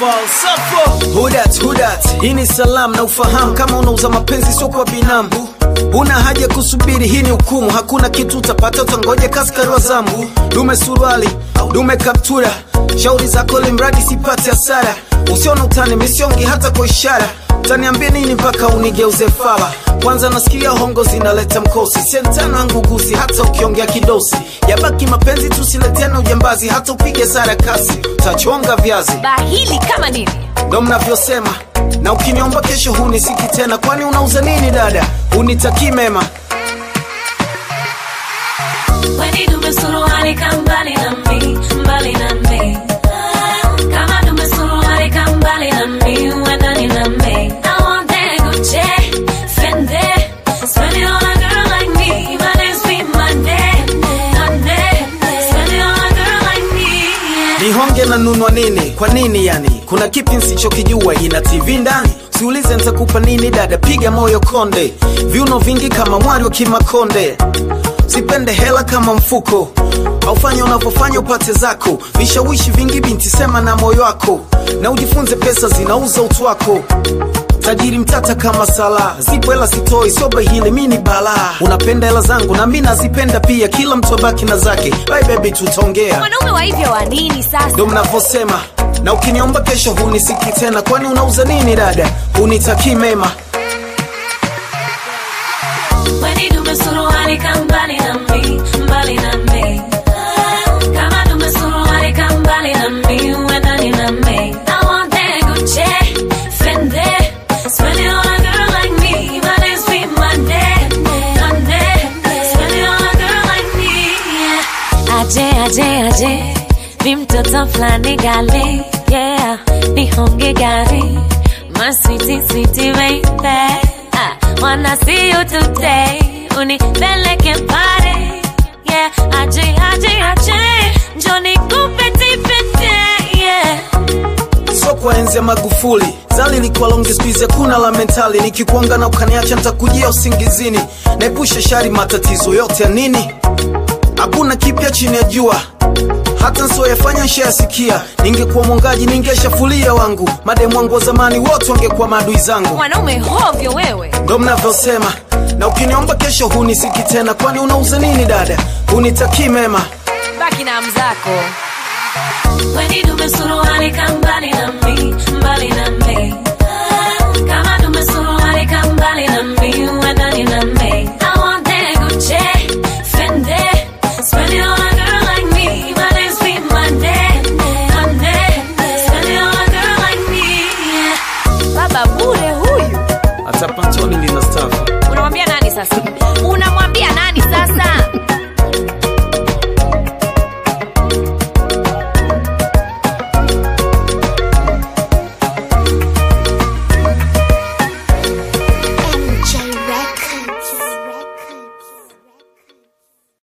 falsafo hudat hudat hii ni salamu na ufahamu kama unauza mapenzi sio kwa binamu una haja ya kusubiri hii ni hukumu hakuna kitu utapata utangoja kaskari wa zambu dume suruali dume kaptura shauri zako limradi sipate hasara usiona utani misiongi hata kwa ishara utaniambia nini mpaka unigeuze fala kwanza nasikia hongo zinaleta mkosi sentano yangu gusi hata ukiongea kidosi yabaki mapenzi tusiletena ujambazi hata upige sara kasi utachonga viazi bahili kama nini ndo mnavyosema na ukiniomba kesho hunisiki tena kwani unauza nini dada unitakii mema Weni dume suruali ka mbali na mi, mbali na mi. Kama dume suruali ka mbali na mi, uwe ndani na mi. I want that Gucci, Fendi, spend it on a girl like me. My name's be Monday, Monday. Spend it on a girl like me, yeah. nihonge na nunwa nini kwa nini yani kuna kipi nsichokijua ina tv ndani siulize ntakupa nini dada piga moyo konde viuno vingi kama mwari wa kimakonde sipende hela kama mfuko aufanya unavyofanya upate zako vishawishi vingi binti sema na moyo wako na ujifunze pesa zinauza utu wako tajiri mtata kama sala zipo hela sitoi soba hili mi ni balaa unapenda hela zangu na mi nazipenda pia kila mtu abaki na zake bye baby tutaongea mwanaume wa hivyo wa nini sasa ndo mnavyosema na ukiniomba kesho hunisiki tena kwani unauza nini dada unitakii mema Weni dume suruali ka mbali na mi, mbali na mi. Kama dume suruali ka mbali na mi, uwe ndani na mi. I want that Gucci, Fendi, spend it on a girl like me. My name's be Monday, Monday. Spend it on a girl like me, yeah. Aje, aje, aje, mi mtoto flani gali, yeah. Nihonge gari, my sweetie, sweetie baby. I wanna see you today. Unipeleke pale, yeah. Aje, aje, aje, njoni kupeti pete, yeah. so kwa enzi ya magufuli zali likuwa longi skuizi hakuna la mentali nikikuanga na ukaniacha ntakujia usingizini naepusha shari matatizo yote ya nini hakuna kipya chini ya jua hata nsioyafanya nshayasikia ningekuwa mwangaji ningeshafulia wangu mademu wangu wa zamani wote wangekuwa maadui zangu mwanaume hovyo wewe ndo mnavyosema na ukiniomba kesho hunisiki tena kwani unauza nini dada unitakii mema baki na mzako Weni dume suruali ka mbali na mi, mbali na mi. Kama dume suruali ka mbali na mi, uwe ndani na mi. I want that Gucci, Fendi, spend it on a girl like me. My name's be Monday, Monday. Spend it on a girl like me, yeah. baba bure huyu hata pantoni lina stafu unamwambia nani sasa unamwambia nani sasa